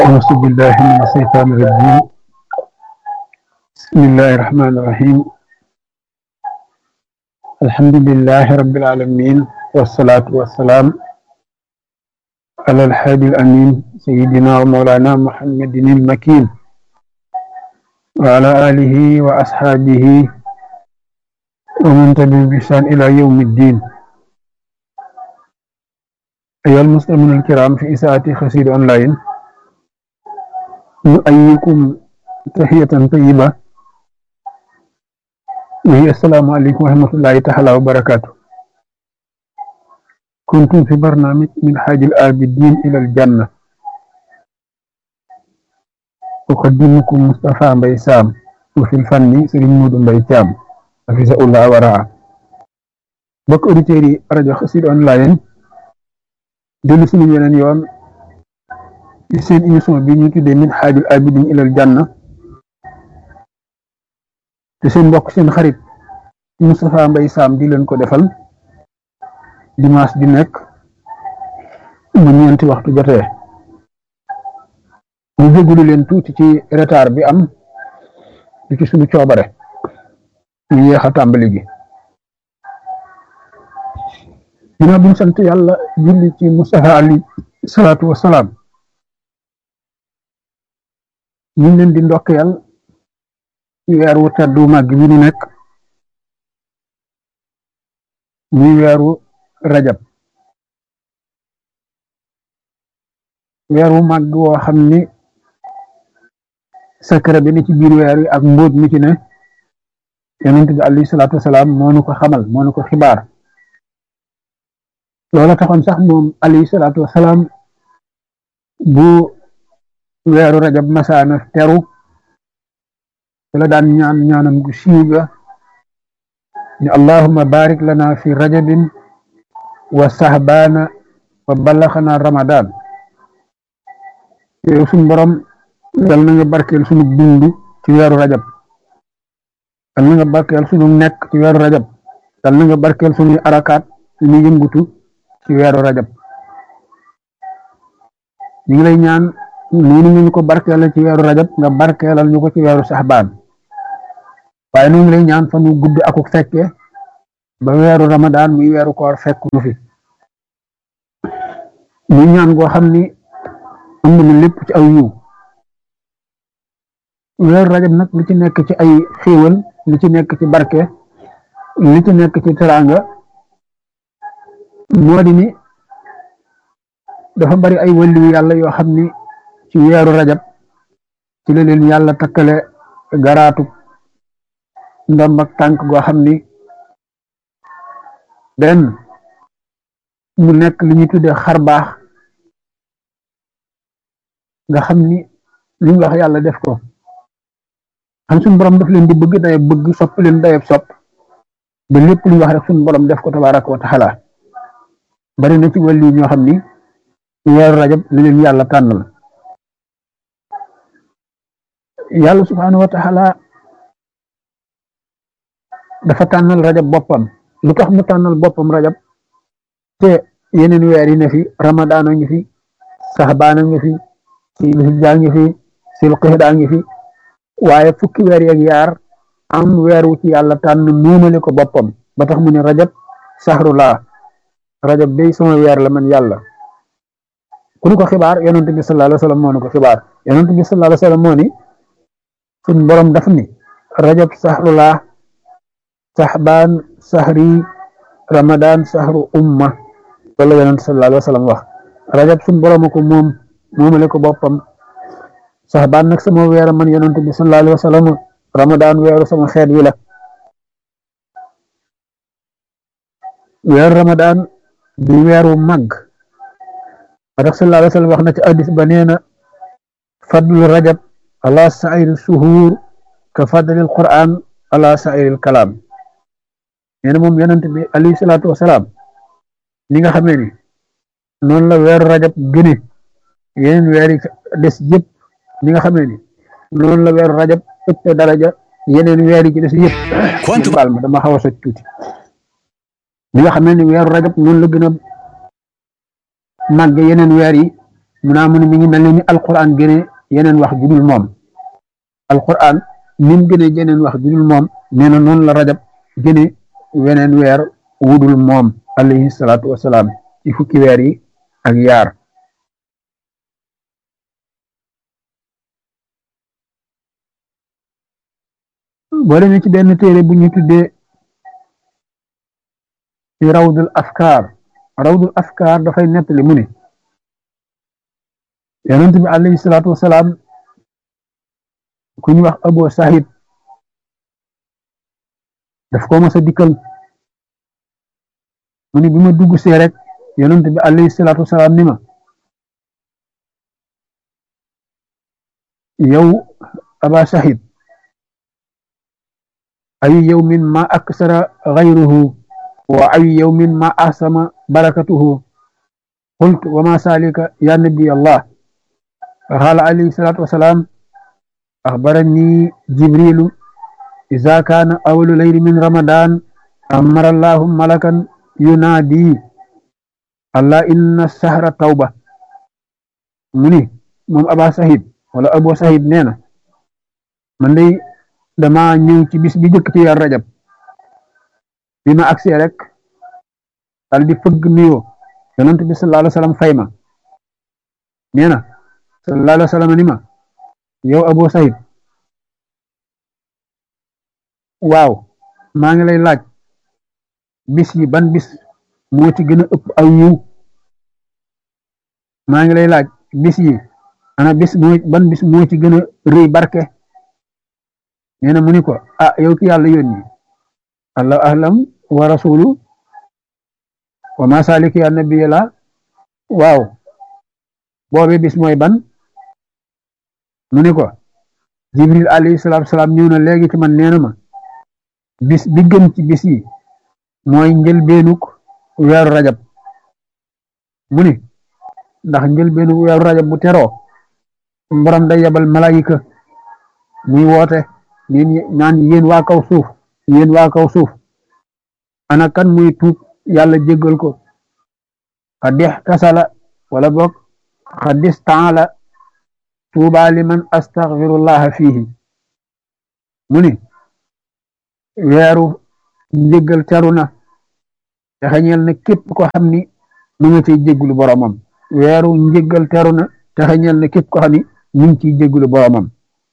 أعوذ بالله من الشيطان الرجيم بسم الله الرحمن الرحيم الحمد لله رب العالمين والصلاة والسلام على الحادي الأمين سيدنا ومولانا محمد المكين وعلى آله وأصحابه ومن تبعهم بإحسان إلى يوم الدين أيها المسلمون الكرام في إساءة خسير أونلاين نؤيكم تحية طيبة وهي السلام عليكم ورحمة الله تعالى وبركاته كنتم في برنامج من حاج الآبدين إلى الجنة أقدمكم مصطفى مبي سام وفي الفن سرين مود مبي تام حفظه الله ورعاه بك أوديتيري راديو خسير أونلاين dellu suñu yeneen yoon ci seen émission bi ñu tuddee min xaajul abidin ilal janna te seen mbokk seen xarit Moustapha Mbaye Sam di leen ko defal dimanche di nekk bu ñeenti waxtu jotee ñu jégalu leen tuuti ci retard bi am di ci suñu coobare ñu yéex a tàmbali gi ginnaaw bi ñu sant yàlla julli ci Mustafa ali salaatu wa salaam ñu ngi leen di ndokkeel ci weer wu teddu màgg bi ñu nekk muy weeru rajab weer wu màgg woo xam ni secret bi ni ci biir weer wi ak mbóot mi ci ne yonent bi alayhi salaatu wa salaam moo nu ko xamal moo nu ko xibaar loola taxoon sax moom alayhi salaatu wasalaam bu weeru rajab masaana teru la daan ñaan ñaanam gu siiw ga ni allahumma barik lana fi rajabin wa sahbaana wa ballaxana ramadan yow suñ borom yal na nga barkeel sunu dund ci weeru rajab yal na nga barkeel sunu nekk ci weeru rajab yal na nga barkeel sunuy arakaat suñuy yëngutu ci weeru rajab ñu ngi lay ñaan noonu ñu ko barkeelal ci weeru rajab nga barkeelal ñu ko ci weeru saxbaan waaye ñu ngi lay ñaan fa nu gudd akuk fekke ba weeru ramadaan muy weeru koor fekk nu fi muy ñaan goo xam ni ëmb na lépp ci aw yiw weeru rajab nag li ci nekk ci ay xéewal li ci nekk ci barke li ci nekk ci teraanga moo di ni dafa bari ay wàllu yàlla yoo xam ni ci weeru rajab ci la leen yàlla takkale garaatu ndomb ak tànk goo xam ni benn mu nekk li ñuy tuddee xar baax nga xam ni li ñu wax yàlla def ko xam suñu borom daf leen di bëgg day bëgg sopp leen dayeb sopp ba lépp lu ñu wax rek suñu borom def ko tabaaraka wa taala bari na ci wàllu ñoo xam ni weeru rajab li leen yàlla tànnal yàlla subhaanahu wa taala dafa tànnal rajab boppam lu tax mu tànnal boppam rajab te yeneen weer yi ne fi ramadaan a ngi fi saxbaan a ngi fi silhijja ngi fi silqixda ngi fi waaye fukki weer yeeg yaar am weer wu ci yàlla tànn muumale ko boppam ba tax mu ne rajab saxrulaa rajab day sama weer la man yàlla ku ñu ko xibaar yonent bi sallallahu alayhi wa sallam moo ñu ko xibaar yonent bi sallallahu alayhi wa sallam moo ni suñ borom daf ni rajab saxrulaa saxbaan saxri ramadan saxru umma loolu la yonent sallallahu alayhi wa sallam wax rajab suñ borom ko moom moomale ko boppam saxbaan nag sama weer man yonent bi sallallahu alayhi wa sallam ramadan weeru sama xeet wi la weeru ramadan di weeru màgg tax sallallahu alayhi wa sallam wax na ci addis ba nee na fadlu rajab ala sairi suhuur ka fadlil quran ala sairil kalaam nee na moom yonent bi alayhi salaatu wasalaam ni nga xamee ni noonu la weeru rajab gëne yeneen weer yi des yëpp ni nga xamee ni noonu la weeru rajab ëpp daraja yeneen weer yi ci des yëpp baal ma dama xaw a soj tuuti li nga xamee ni weeru rajab noonu la gën a màgg yeneen weer yi mu naa mu ne mi ngi mel ne ni alquran gëne yeneen wax ju dul moom alquran ni mu gëne yeneen wax ju dul moom nee na noonu la rajab gëne weneen weer wudul moom alayhi salaatu wasalaam ci fukki weer yi ak yaar boo demee ci benn téere bu ñu tuddee ci rawdul askar rawdul askar dafay nettali mu ne yonent bi alayhi salaatu wasalaam ku ñu wax abo sahid daf ko mos a dikkal mu ne bi ma dugg see rek yonent bi alayhi salaatu wasalaam ni ma yow aba sahid ayu yawmin ma aksara ghayruhu wa ayu yawmin ma ahsama barakatuhu qultu wa ma salika ya nabi allah قال عليه الصلاة والسلام أخبرني جبريل إذا كان أول ليل من رمضان أمر الله ملكا ينادي الله إن السهر توبة مني مم أبا سعيد ولا أبو سعيد نينا من دي dama ñëw ci bis bi jëkk ci yar rajab bi ma agsee rek dal di fëgg nuyoo yonent bi sallallahu alayhi wa sallam fay ma nee na sallallahu alayhi wa sallam ni ma yow Abu Saïd waaw maa ngi lay laaj bis yi ban bis moo ci gën a ëpp aw yiw maa ngi lay laaj bis yi ana bis moo ban bis moo ci gën a rëy barke nee na mu ni ko ah yow ki yàlla yónni allah ahlam wa rasulu wa ma saliki ya nabiya la waaw boobe bis mooy ban mu ni ko jibril alayhi salaatu salaam ñëw na léegi ci man nee na ma bis bi gën ci bis yi mooy njëlbeenuk weeru rajab mu ni ndax njëlbeenuk weeru rajab bu teroo borom day yebal malayika muy woote naan yéen waa kaw suuf yéen waa kaw suuf ana kan muy tuub yàlla jéggal ko xadix tasala wala boog xadis taala tuuba liman astaghfirullaha fihi mu ni weeru njéggal teru na te xañeel na képp ko xam ni mu nga ciy jéggulu boromam weeru njéggal teru na te xañeel na képp ko xam ni mu ngi ciy jéggulu boromam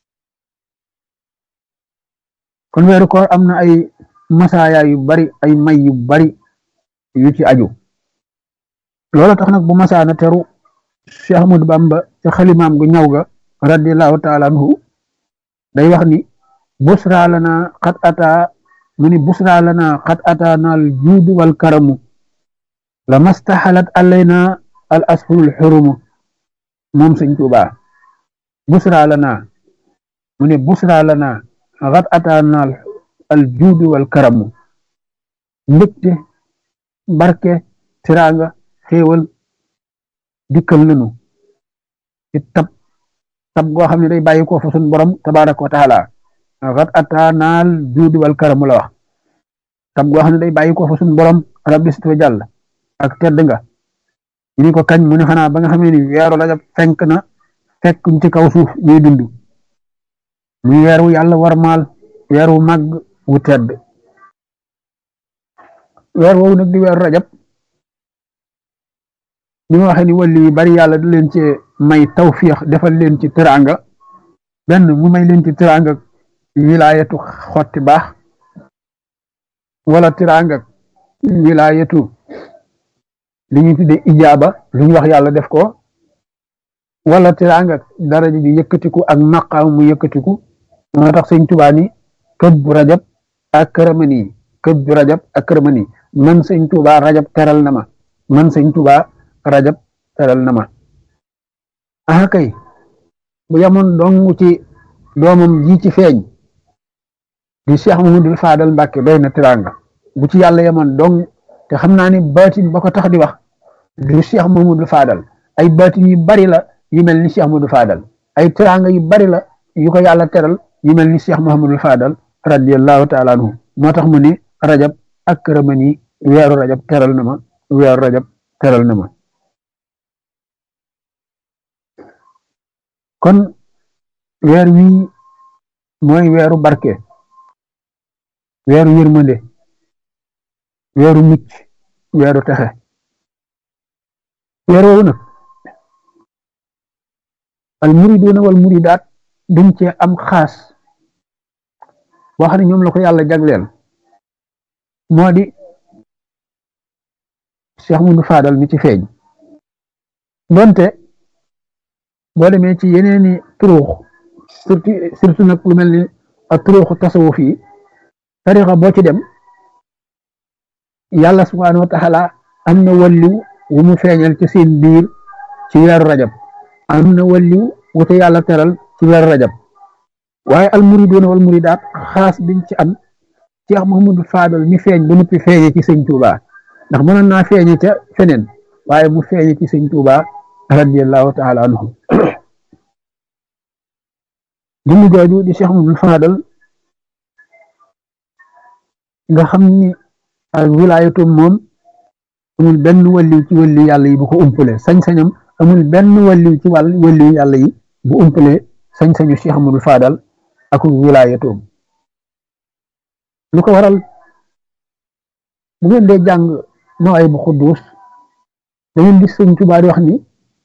kon weeru koor am na ay masaaya yu bari ay may yu bari yu ci aju loolu tax nag bu masaana teru Cheikh Ahmadou Bamba ca xalimaam gu ñaw ga radiallahu taala anhu day wax ni busra lana xat ata mu ni busra lana xat ata naal juudu wal karamu la mastaxalat alayna al ashurul xurumu moom sëñ Tuubaa busra lana mu ni busra lana xat ata naal al juudu wal karamu mbégte barke tiraanga xéewal dikkal nanu ci tab tab goo xam ne day bàyyi ko fa sun borom tabaraka wa taala xat ata naal juudu wal karamu la wax tab goo xam ne day bàyyi ko fa sun borom rabbi sit wa jàll ak tedd nga ñu ni ko kañ mu ne xanaa ba nga xamee ni weeru rajab fenk na fekkuñ ci kaw suuf ñuy dund muy weer wu yàlla war maal weer wu màgg wu tedd weer woowu nag di weeru rajab ni ma waxee ni wàllu yu bari yàlla da leen ci may tawfiix defal leen ci teraanga benn mu may leen ci teraanga wilaayatu xotti baax wala teraanga wilaayatu li ñuy tuddee ijaaba lu ñu wax yàlla def ko wala teraanga daraja ji yëkkatiku ak maqaam mu yëkkatiku moo tax sëñ Tuubaa ni kët bu rajab ak këramani kët bu rajab ak këramani man sëñ Tuubaa rajab teral na ma man sëñ Tuubaa rajab teral na ma ah kay bu yamoon dong ci doomam ji ci feeñ di Cheikh Mamadou Fadal Mbàkke doy na teraanga bu ci yàlla yamoon dong te xam naa ni baatin ba ko tax di wax du Cheikh Mamadou Fadal ay baatin yu bari la yu mel ni Cheikh Mamadou Fadal ay teraanga yu bari la yu ko yàlla teral yu mel ni Cheikh Mahamadul Fadal radiyallahu taala anhu moo tax mu ni rajab ak këramani weeru rajab teral na ma weeru rajab teral na ma kon weer wii mooy weeru barke weeru yërmande weeru mucc weeru texe weer woowu nag al muriduuna wal muridaat dañ cee am xaas boo xam ne ñoom la ko yàlla jagleel moo di Cheikh Moudou Fadal mi ci feeñ donte boo demee ci yeneeni turuux surtout surtout nag lu mel ni ak turuuxu tasawuf yi tarixa boo ci dem yàlla subhaanahu wa taala am na walliw wu mu feeñal ci seen biir ci weeru rajab am na walliw wu te yàlla teral ci weeru rajab waaye al muriduuna wal muridaat xaas biñ ci am Cheikh Mouhamadou Fadal mi feeñ ba noppi feeñe ci sëñ Touba ndax mënoon naa feeñe ca feneen waaye mu feeñe ci sëñ Touba radiyallahu taala anhu jëmm jooju di Cheikh Mouhamadou Fadal nga xam ni ak wilaayatu moom amul benn walliw ci walliw yàlla yi bu ko umpale sañ-sañam amul benn walliw ci wàll walliw yàlla yi bu umpale sañ-sañu Cheikh Mouhamadou Fadal ak wilaayatoom lu ko waral bu ngeen dee jàng moo ay bu xudduus da ngeen gis sëñ Tuubaa di wax ni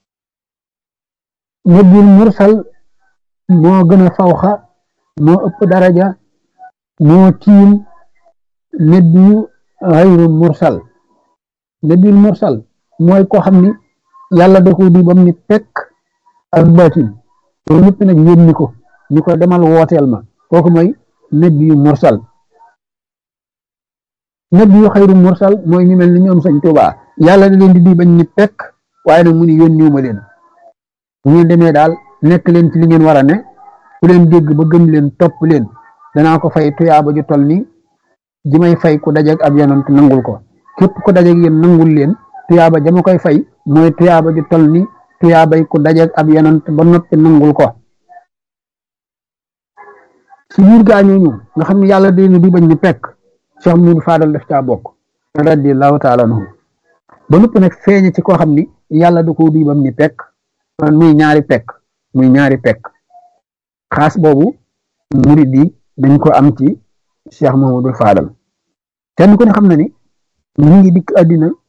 nabil mursal moo gën a fawxa moo ëpp daraja moo tiim nabiyu xayru mursal nabil mursal mooy koo xam ni yàlla da ko di bam ni pekk ak baatin loolu ñëpp nag yónni ko ni ko demal wooteel ma kooku mooy nabiyu mursal nabiyu xayru mursal mooy ñu mel ni ñoom sëñ Tuubaa yàlla da leen di di bañ ni pekk waaye nag mu ni yónniwuma leen bu ngeen demee daal nekk leen ci li ngeen war a ne ku leen dégg ba gëm leen topp leen danaa ko fay tuyaaba ju tol ni ji may fay ku dajeeg ab yonant nangul ko képp ku dajeeg yéen nangul leen tuyaaba ja ma koy fay mooy tuyaaba ju tol ni tuyaabay ku dajeeg ab yonant ba noppi nangul ko ci biir gaañooñu nga xam ne yàlla da leen di bañ ni pekk Cheikh Moudou Fadal daf caa bokk radiyallahu taala anhu ba noppi nag feeñe ci koo xam ni yàlla da ko di bam ni pekk muy ñaari pekk muy ñaari pekk xaas boobu murid yi dañ ko am ci Cheikh Mouhamadou Fadal kenn ku ne xam na ni mu ngi dikk àddina